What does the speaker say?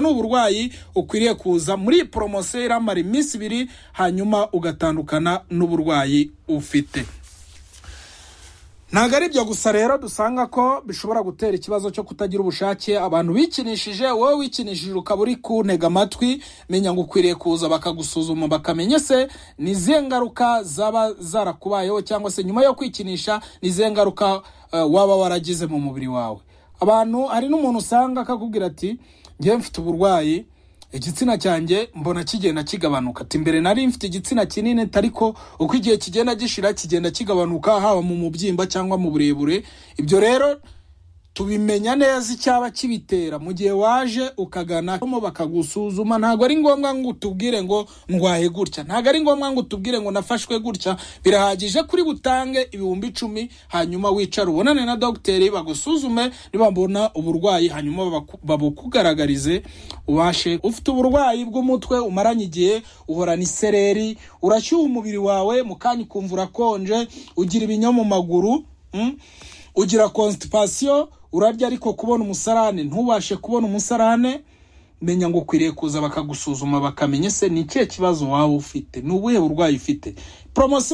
ni uburwayi ukwiriye kuza muri iyi poromosiyo iramara iminsi ibiri hanyuma ugatandukana n'uburwayi ufite ntabwo ari ibyo gusa rero dusanga ko bishobora gutera ikibazo cyo kutagira ubushake abantu bikinishije wowe wikinishije ukaba uri kuntega amatwi menya ngo ukwiriye kuza bakagusuzuma bakamenya se ni izihe ngaruka zaba zarakubayeho cyangwa se nyuma yo kwikinisha ni izihe ngaruka eh, waba waragize mu mubiri wawe abantu hari n'umuntu usanga akakubwira ati njyewe mfite uburwayi igitsina cyanjye mbona kigenda kigabanuka ati mbere nari mfite igitsina kinini ariko uko igihe kigenda gishira kigenda kigabanuka haba mu mubyimba cyangwa mu burebure ibyo rero tubimenya neza icyaba kibitera mu gihe waje ukagana mo bakagusuzuma ntabwo ari ngombwa ngo utubwire ngo ndwaye gutya ntabwo ari ngombwa ngo utubwire ngo nafashwe gutya birahagije kuri butange ibihumbi icumi hanyuma wicare ubonane na dogiteri bagusuzume nibabona uburwayi hanyuma babaku- babukugaragarize ubashe ufite uburwayi bw'umutwe umaranye igihe uhorana isereri urashyuha umubiri wawe mu kanya ukumva urakonje ugira ibinya mu maguru mm? ugira constipation urarya ariko kubona umusarane ntubashe kubona umusarane menya ngo ukwiriye kuza bakagusuzuma bakamenya ese ni ikihe kibazo waba ufite ni ubuhe burwayi ufite poromosiyo